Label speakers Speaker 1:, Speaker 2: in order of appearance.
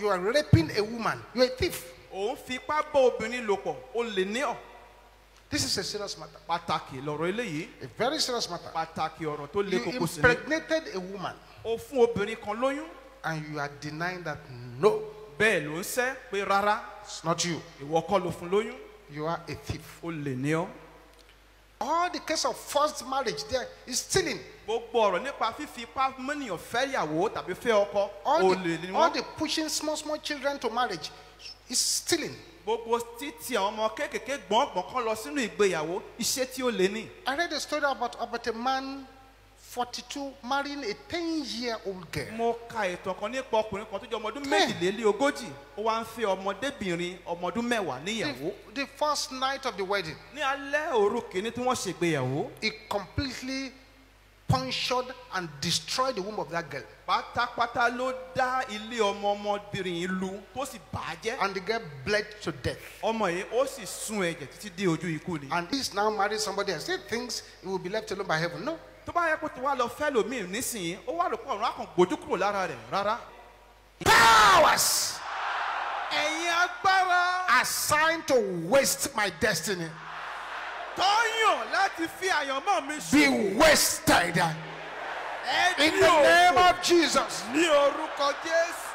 Speaker 1: you are raping a woman, you're a thief.
Speaker 2: òun fipá bá obìnrin lò pọ̀ ó lè ní ọ̀
Speaker 1: This is a serious matter.
Speaker 2: pàtàkì lọ̀rọ̀ eléyìí
Speaker 1: A very serious matter.
Speaker 2: pàtàkì ọ̀rọ̀ tó le
Speaker 1: You
Speaker 2: koko sí ni
Speaker 1: impregnated a woman
Speaker 2: ó fún obìnrin kan lóyún
Speaker 1: and you are denying that no,
Speaker 2: bẹ́ẹ̀ ló ń sẹ́ pé rárá
Speaker 1: it's not you.
Speaker 2: ìwọ kọ́ ló fún lóyún
Speaker 1: You are a thief.
Speaker 2: ó lè ní ọ́
Speaker 1: All the case of forced marriage there is stealing.
Speaker 2: gbogbo ọ̀rọ̀ nípa fífi ipá mọ́nìyàn fẹ́ ìyàwó tàbí fẹ́ ọkọ
Speaker 1: All
Speaker 2: ó
Speaker 1: the,
Speaker 2: lè ní
Speaker 1: all
Speaker 2: wọ́n
Speaker 1: the pushing small, small children to marriage is stealing.
Speaker 2: gbogbo títí àwọn ọmọ kéékèèké gbọ̀ngbọ̀n kan lọ sínú ìgbéyàwó iṣẹ́ tí ó lè ní
Speaker 1: I read a story about, about a man, 42, marrying a 10 year old girl.
Speaker 2: mo ka ìtàn kan nípa ọkùnrin kan tó jẹ́ ọmọ ọdún
Speaker 1: Ten.
Speaker 2: méjìléní ogójì ó wá ń fẹ́ ọmọdébìnrin ọmọ ọdún mẹ́wàá níyàwó
Speaker 1: The, the first night of the wedding,
Speaker 2: ní alẹ́ òru kìíní tí wọ́n ṣègbéyàwó
Speaker 1: he completely punctured and destroyed the womb of that girl.
Speaker 2: pátápátá ló dá ilé ọmọ ọmọbìnrin yìí lu tó sì bà á jẹ́
Speaker 1: And the girl bled to death.
Speaker 2: ọmọ yìí ó sì sun ẹ̀jẹ̀ títí dé ojú ikú ni.
Speaker 1: And he's now married somebody and still thinks he will be left alone by heaven. No.
Speaker 2: tó bá yẹ kó tó wá lọ fẹ́ lòmíì nísìnyí ó wà lóko ọ̀run àkàn gbójú kúrò lára rẹ̀ rárá.
Speaker 1: Powers
Speaker 2: ẹ̀yin agbára
Speaker 1: assigned to waste my destiny
Speaker 2: tó yàn láti fi àyànmọ́ mi
Speaker 1: be
Speaker 2: ṣòwò
Speaker 1: wasted.
Speaker 2: ẹ
Speaker 1: In
Speaker 2: ní
Speaker 1: the name
Speaker 2: òkò
Speaker 1: of Jesus.
Speaker 2: ní orúkọ jésù.